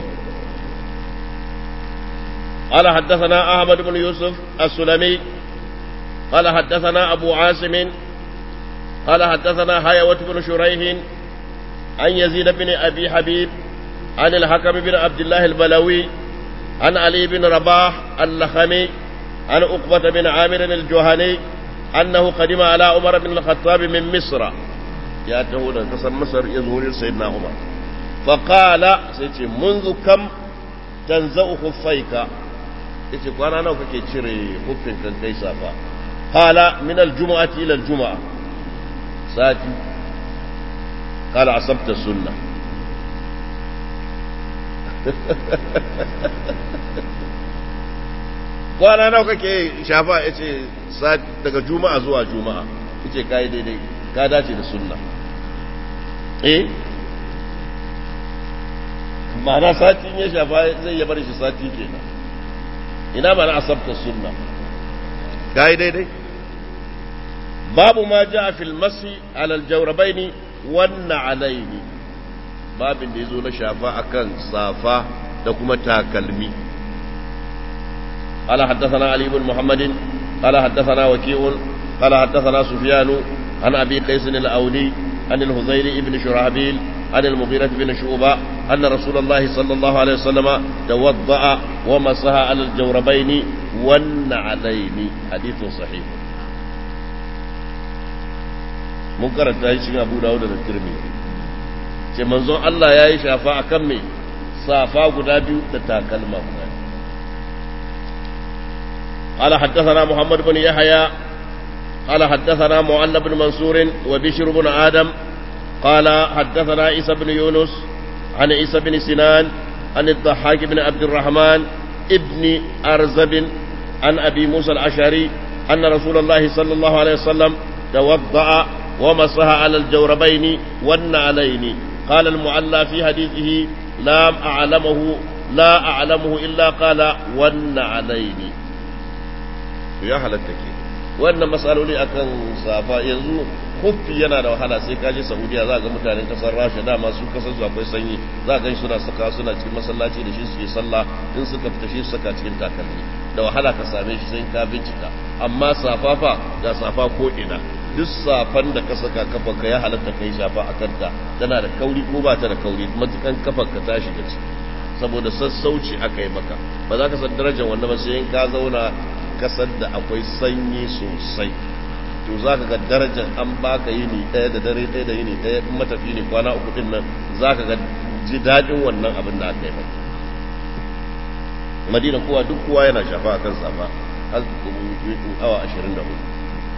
قال حدثنا أحمد بن يوسف السلمي قال حدثنا أبو عاصم قال حدثنا هيوة بن شريح عن يزيد بن أبي حبيب عن الحكم بن عبد الله البلوي عن علي بن رباح اللخمي عن عقبة بن عامر الجهني أنه قدم على عمر بن الخطاب من مصر يا تهود قسم مصر يزور سيدنا عمر فقال سيتي منذ كم تنزأ خفيك yace kwana nawa kake cire hufin kan kai safa qala min aljum'ati ila aljum'a sati qala asabta sunnah kwana nawa kake shafa yace sati daga juma'a zuwa juma'a yace kai daidai ka dace da sunna eh ma'ana sati ya shafa zai ya bar shi sati kenan ina mana asabta sunna gai daidai babu ma ja fil masi alal jawrabaini wannan alaini babin da ya zo na shafa akan safa da kuma takalmi قال حدثنا علي بن محمد قال حدثنا وكيع قال حدثنا سفيان عن ابي قيس الاولي عن الهذيل بن شرحبيل عن المغيرة بن شعبة أن رسول الله صلى الله عليه وسلم توضأ ومسح على الجوربين والنعلين حديث صحيح منكر التاجي أبو داود الترمذي ce manzon Allah ya yi shafa a kan mai safa guda biyu da takalma guda biyu قال حدثنا محمد بن يحيى قال حدثنا معل بن منصور وبشر بن آدم قال حدثنا عيسى بن يونس عن عيسى بن سنان عن الضحاك بن عبد الرحمن ابن أرزب عن أبي موسى الأشعري أن رسول الله صلى الله عليه وسلم توضأ ومسح على الجوربين والنعلين قال المعلى في حديثه لا أعلمه لا أعلمه إلا قال والنعلين يا هلتك wannan matsaloli akan safa yanzu huffi yana da wahala sai ka je saudiya za ga mutanen kasar rasha dama su kasar su akwai sanyi za ga suna saka suna cikin masallaci da shi suke sallah in suka fita shi saka cikin takalmi da wahala ka same shi sai ka bincika amma safa fa ga safa ko ina duk safan da ka saka kafa ka ya halatta kai shafa a kanta tana da kauri ko ba ta da kauri matukan kafar ka ta shiga ciki saboda sassauci aka yi maka ba za ka san darajar wannan ba sai in ka zauna kasar da akwai sanyi sosai to za ka ga darajar an baka yini ɗaya da dare ɗaya da yini ɗaya in matafi ne kwana uku ɗin nan za ka ga ji daɗin wannan abin da aka yi maka madina kowa duk kowa yana shafa a kan safa har awa ashirin da hudu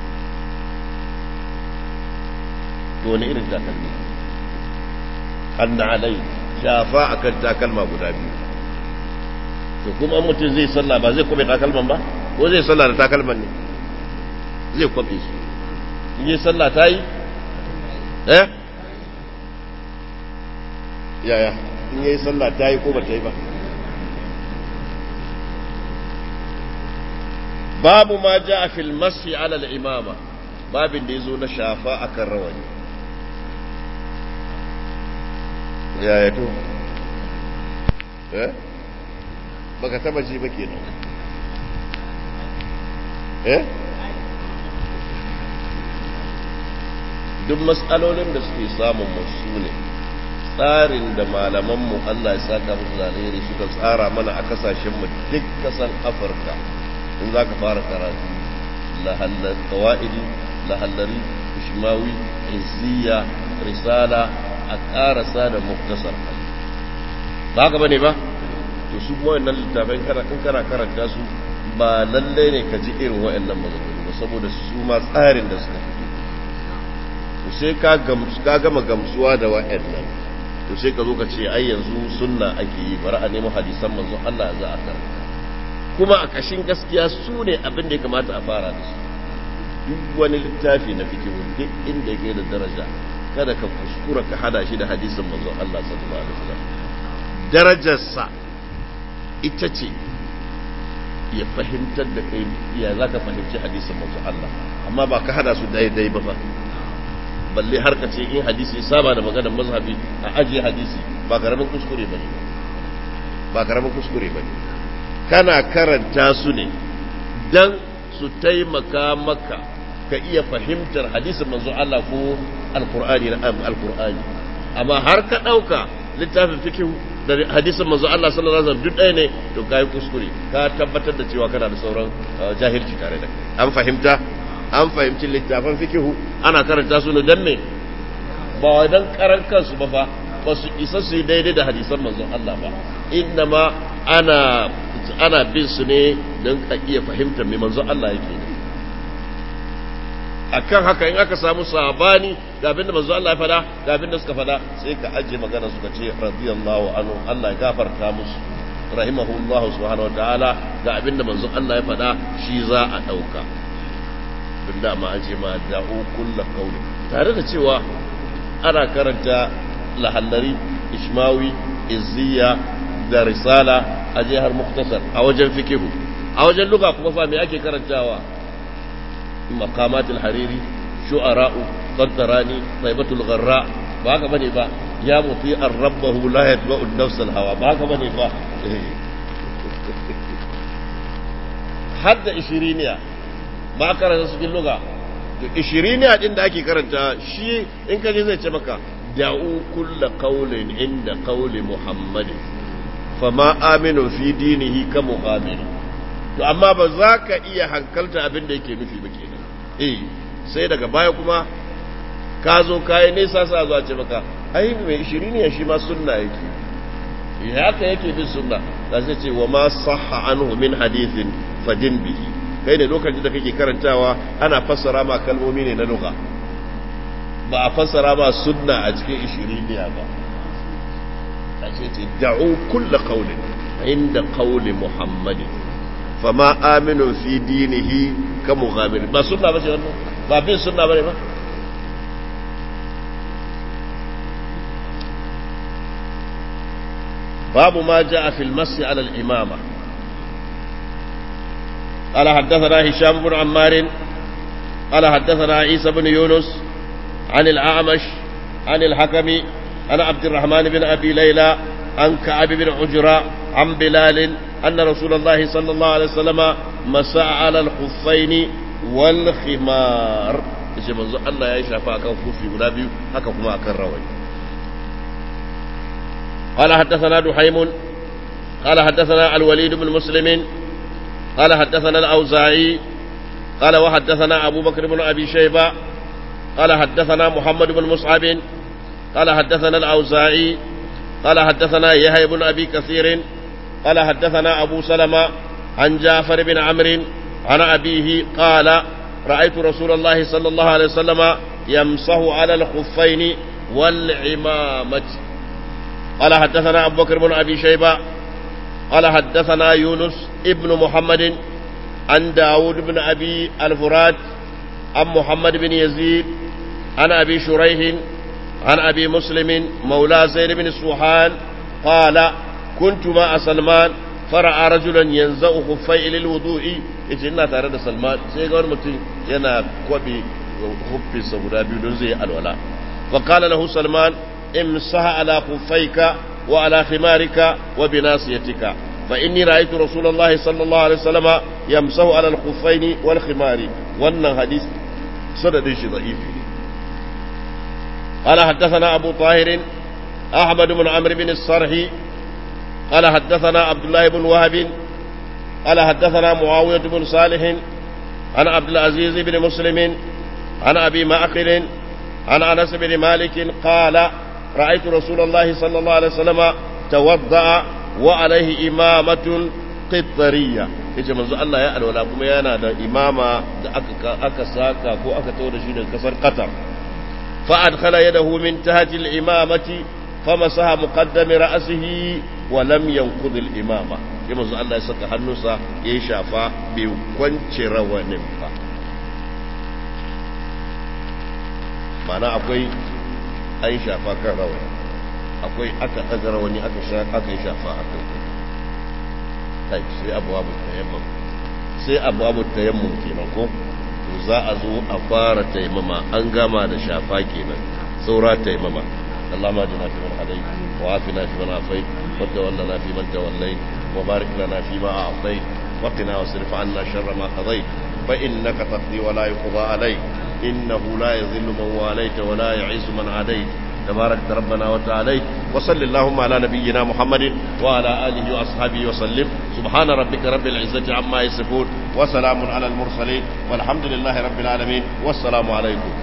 to wani irin takalmi annalai shafa a kan takalma guda biyu to kuma mutum zai sallah ba zai kwabe takalman ba ko zai sallah da takalman ne zai kwabe su in yi sallah ta yi eh yaya in yi sallah ta yi ko ba ta yi ba babu ma ja a filmasi alal imama babin da ya zo na shafa akan rawani yaya to eh baka taba ji ba kenan eh duk matsalolin da suke samun musu ne tsarin da malamanmu Allah ya saka musu zaliri suka tsara mana a kasashenmu duk kasan afirka in za ka fara karatu lahallar kawa'idi lahallari ishmawi izziya risala a karasa da muktasar ba ka bane ba to su kuma wannan littafin in kana karanta su ba lallai ne ka ji irin wa'annan maganganu ba saboda su ma tsarin da suka fito to sai ka ka gama gamsuwa da wa'annan to sai ka zo ka ce ai yanzu sunna ake yi bari a nemo hadisan manzon Allah za a karanta kuma a kashin gaskiya su ne abin da ya kamata a fara da su duk wani littafi na fikihu duk inda yake da daraja kada ka kuskura ka hada shi da hadisin manzon Allah sallallahu alaihi wasallam darajarsa ita ce ya fahimtar da kai ya za ka fahimci hadisin manzo Allah amma ba ka hada su daidai ba ba balle har ka ce in hadisi ya saba da maganar mazhabi a ajiye hadisi ba karamin kuskure bane ba karamin kuskure bane kana karanta su ne dan su taimaka maka ka iya fahimtar hadisin manzo Allah ko alqur'ani na alqur'ani amma har ka dauka littafin fikihu da hadisin manzo Allah sallallahu alaihi wasallam duk ɗaya ne to kai kuskure ka tabbatar da cewa kana da sauran jahilci tare da kai an fahimta an fahimci littafin fikihu ana karanta su ne dan me ba wai dan karan kansu ba fa ba su isa su yi daidai da hadisan manzon Allah ba inna ma ana ana bin su ne don ka iya fahimtar me manzon Allah yake ne akan haka in aka samu sabani ga abin da manzo Allah ya fada ga abin da suka fada sai ka ajiye magana suka ce radiyallahu anhu Allah ya gafarta musu rahimahullahu subhanahu wataala ga abin da manzo Allah ya fada shi za a dauka bin da ma aje ma da'u kullu qawli tare da cewa ana karanta lahallari ishmawi izziya da risala aje har muktasar a wajen fikihu a wajen luga kuma fa me ake karantawa مقامات الحريري شعراء قدراني طيبة الغراء باك بني با يا مطيع ربه لا يتبع النفس الهوى باك بني با حد إشرينيا ba karanta su luga ishiriniya din da ake karanta shi in ka je zai ce maka da'u kulla qawlin inda qawli muhammadin fama aminu fi dinihi ka muqamin to amma ba za ka iya hankalta abin da yake nufi ba kenan eh sai daga baya kuma ka zo kayi nesa sa zuwa ce maka ai mai ishirini ya shi ma sunna yake haka yake bin sunna da zai ce wa ma sahha anhu min hadithin fadin bihi kai ne lokacin da kake karantawa ana fassara ma kalmomi ne na lugha ba a fassara ma sunna a cikin ishiriniya ba a ce ce da'u kulla qawlin inda qawli muhammadin fama aminu fi dinihi ka mughamir ba sunna ba ce wannan ba bin sunna bane ba باب ما جاء في المس على الإمامة قال حدثنا هشام بن عمار قال حدثنا عيسى بن يونس عن الأعمش عن الحكم عن عبد الرحمن بن أبي ليلى عن كعب بن عجرة عن بلال أن رسول الله صلى الله عليه وسلم مساء على الخفين والخمار yace manzo Allah ya yi shafa akan kufi guda biyu haka kuma akan rawani قال حدثنا دحيم قال حدثنا الوليد بن مسلم قال حدثنا الأوزاعي قال وحدثنا أبو بكر بن أبي شيبة قال حدثنا محمد بن مصعب قال حدثنا الأوزاعي قال حدثنا يحيى بن أبي كثير قال حدثنا أبو سلمة عن جعفر بن عمرو عن أبيه قال رأيت رسول الله صلى الله عليه وسلم يمسح على الخفين والعمامة قال حدثنا أبو بكر بن أبي شيبة قال حدثنا يونس ابن محمد عن داود بن أبي الفرات عن محمد بن يزيد عن أبي شريح عن أبي مسلم مولى زيد بن سوحان قال كنت مع سلمان فرأى رجلا ينزأ خفي للوضوء yace ina tare da Salman sai ga wani mutum yana kwabe huffinsa guda biyu don zai alwala fa qala lahu Salman امسح على خفيك وعلى خمارك وبناصيتك فإني رأيت رسول الله صلى الله عليه وسلم يمسح على الخفين والخمار وأن حديث سند ضعيف قال حدثنا أبو طاهر أحمد بن عمرو بن الصرحي قال حدثنا عبد الله بن وهب قال حدثنا معاوية بن صالح عن عبد العزيز بن مسلم عن أبي معقل عن أنس بن مالك قال رأيت رسول الله صلى الله عليه وسلم توضأ وعليه إمامة قطرية yace manzo Allah ya alwala kuma yana da imama da aka aka saka ko aka tawo da shi daga kasar Qatar fa adkhala yadahu min tahti al-imamati famasaha muqaddam ra'sihi wa lam yanqud al-imama sai manzo Allah ya saka hannunsa ya shafa bai kwance rawanin ba mana akwai an shafa kan rawani akwai aka ɗaga rawani aka yi shafa a kan kai sai abuwa tayammum sai abuwa tayammum kenan ko to za a zo a fara taimama an gama da shafa kenan saura taimama اللهم اجعلنا في من هديت وعافنا في من عافيت وتولنا في من توليت وبارك لنا فيما اعطيت وقنا واصرف عنا شر ما قضيت فانك تقضي ولا يقضى عليك إنه لا يذل من واليت ولا يعز من عاديت تبارك ربنا وتعالى وصل اللهم على نبينا محمد وعلى آله وأصحابه وسلم سبحان ربك رب العزة عما يصفون وسلام على المرسلين والحمد لله رب العالمين والسلام عليكم